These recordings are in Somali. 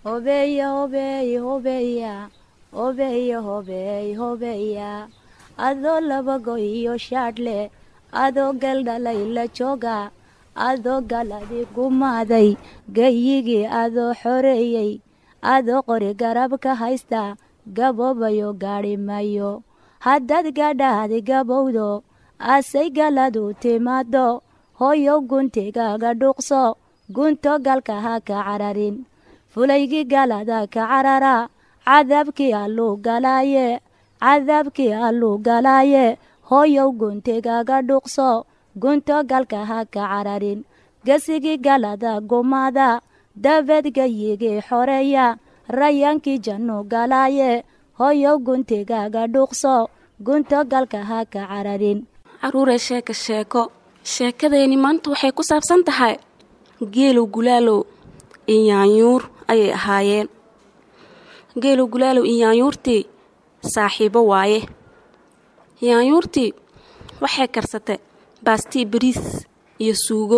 hobeeya hobeey hobeeya hobeeya hobeey hobeeya adoo labago iyo shaadhle adoo galdhalay la jooga adoo galadi gumaaday gayigii adoo xoreeyey adoo qori garab ka haysta gaboobayo gaadhi mayo haddaad gadhaadi gabowdo asay galadu timaado hooyow guntigaaga dhuuqso gunto galka ha ka cararin fulaygii galada ka carara cadaabkii alluu galaaye cadaabkii alluu galaaye hooyow guntigaaga dhuuqso gunto galka ha ka cararin gesigii galada gumaada dabeed gayigii xoreeya rayaankii jannu galaaye hooyow guntigaaga dhuuqso gunto galka ha ka cararin caruuree sheeka sheeko sheekadeeni maanta waxay ku saabsan tahay geelow gulaalow iyo yaanyuur ayay ahaayeen geelow gulaalow iyo yaanyuurtii saaxiibo waaye yaanyuurtii waxay karsatay baastii bariis iyo suugo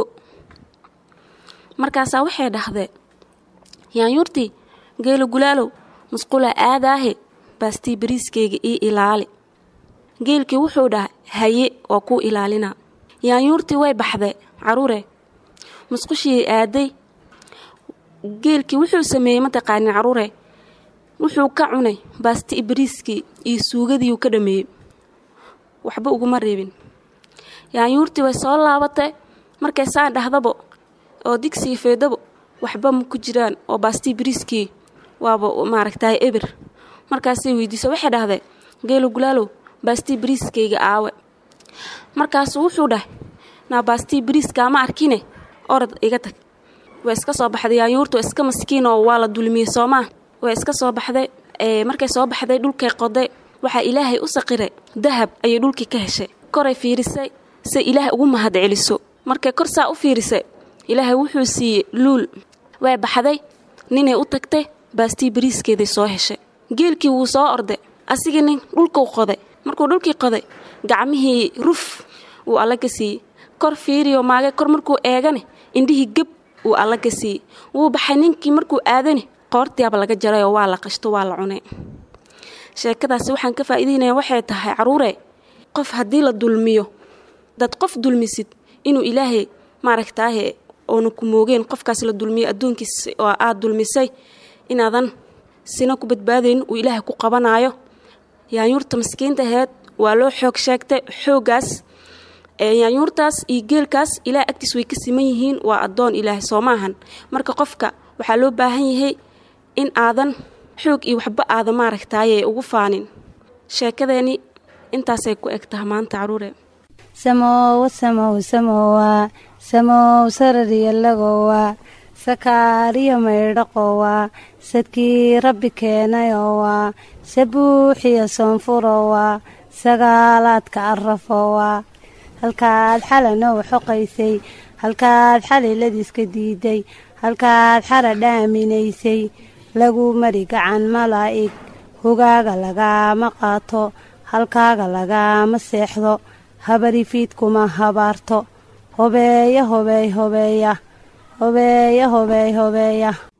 markaasaa waxay dhahdee yaanyuurtii geelow gulaalow musqulaa aadaahe baastii bariiskayga ii ilaali geelkii wuxuu dhahay haye waa kuu ilaalinaa yaanyuurtii way baxdee caruure musqushii aaday geelkii wuxuu sameeyey mataqaanin caruure wuxuu ka cunay baasti bariiskii iyo suugadiiuu ka dhameeyey waxba uguma reebin yaanyuurtii way soo laabatay markay saan dhahdabo oo digsigii feedabo waxba ma ku jiraan oo baastii bariiskii waaba maaragtahay eber markaasay weydiisa waxay dhahdee geelo gulaalow baastii bariiskayga aawe markaasuu wuxuu dhahay naa baastii bariiskaa ma arkine orod iga tag way iska soo baxday yaanyuurta waa iska maskiin oo waa la dulmiyey soomaa way iska soo baxday markay soo baxday dhulkay qoday waxaa ilaahay u saqiray dahab ayay dhulkii ka heshay koray fiirisay se ilaahay ugu mahad celiso markay kor saa u fiirisay ilaahay wuxuu siiyey luul way baxday ninay u tagtay baastii bariiskeeday soo heshay geelkii wuu soo orday asigii nin dhulkuu qoday markuu dhulkii qoday gacmihii ruf wuu alla ka siiyey kor fiiriyo maage kor markuu eegane indhihii geb wuu alla ka siiyey wuu baxay ninkii markuu aadane qoortiaba laga jaray oo waa la qashto waa la cunay sheekadaasi waxaan ka faa'iidaynaya waxay tahay caruure qof haddii la dulmiyo dad qof dulmisid inuu ilaahay maaragtaahe oona ku moogeen qofkaas la dulmiyo adduunkiis oo aad dulmisay inaadan sina ku badbaadayn uu ilaahay ku qabanaayo yaanyuurta maskiinta aheed waa loo xoog sheegtay xooggaas yaanyuurtaas iyo geelkaas ilaah agtiis way ka siman yihiin waa addoon ilaahay soo maahan marka qofka waxaa loo baahan yahay in aadan xoog iyo waxba aadan maaragtaaye ugu faanin sheekadeeni intaasay ku eg taha maanta caruure samoowa samow samowa samow sarariyalagowa sakaariyo maydhaqowa sadkii rabbi keenayowa sabuuxiyo soonfurowa sagaalaadka arafowa halkaad xalanow xoqaysay halkaad xaliladiiska diiday halkaad xara dhaaminaysay lagu mari gacan malaa'ig hogaaga lagaama qaato halkaaga lagaama seexdo habarifiidkuma habaarto hobeeya hobeey hobeeya hobeeya hobeey hobeeya